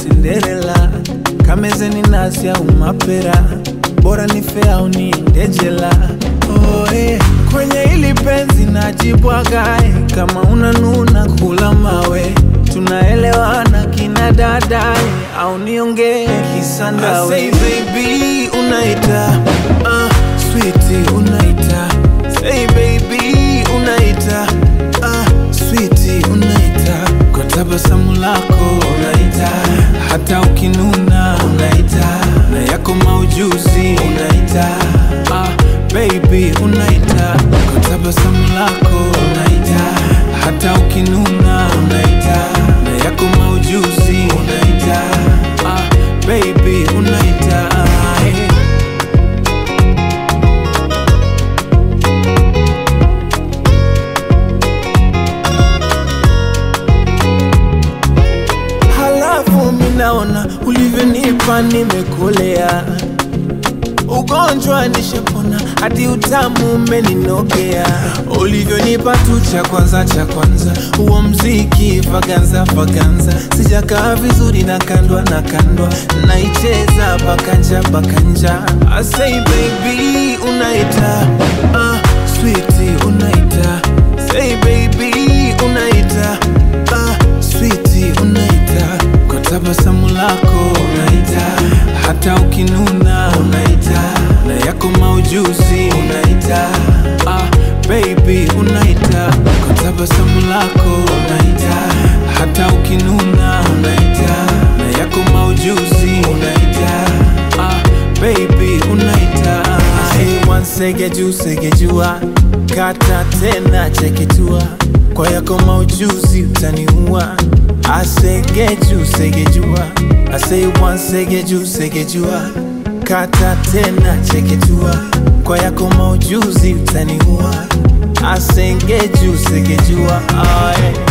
Cinderella, kamezeni nasi au mapera, bora ni fea au niende jela. Oh, eh. Kwenye hili penzi najibwagae, kama unanuna kula mawe, tunaelewana kina dadae, au niongee kisandawe. I say baby unaita, uh, sweetie unaita, say baby unaita, uh, sweetie unaita, kwa tabasamu lako unaita, hata ukinuna unaita, na yako maujuzi unaita, ah, baby unaita, kwa tabasamu lako unaita, hata ukinuna unaita, na yako maujuzi unaita, ah, baby unaita, eh. Halafu minaona ulivyonipa nimekolea, ugonjwa nishapona, hadi utamu umeninogea. Ulivyonipa tu cha kwanza cha kwanza, huo mziki vaganza vaganza, sijakaa vizuri na kandwa na kandwa, naicheza bakanja bakanja. I say baby unaita, uh, sweetie unaita, say baby unaita, uh, sweetie unaita, kwa tabasamu lako unaita, hata ukinuna unaita, na yako maujuzi unaita, ah, baby unaita, kwa tabasamu lako unaita, hata ukinuna unaita, na yako maujuzi unaita, ah, baby unaita, say one sege juu sege jua, kata tena cheketua, kwa yako maujuzi utaniua, asegeju segejua, I say one segeju segejua, kata tena cheketua, kwa yako maujuzi utaniua, asengeju segejua, ah, yeah.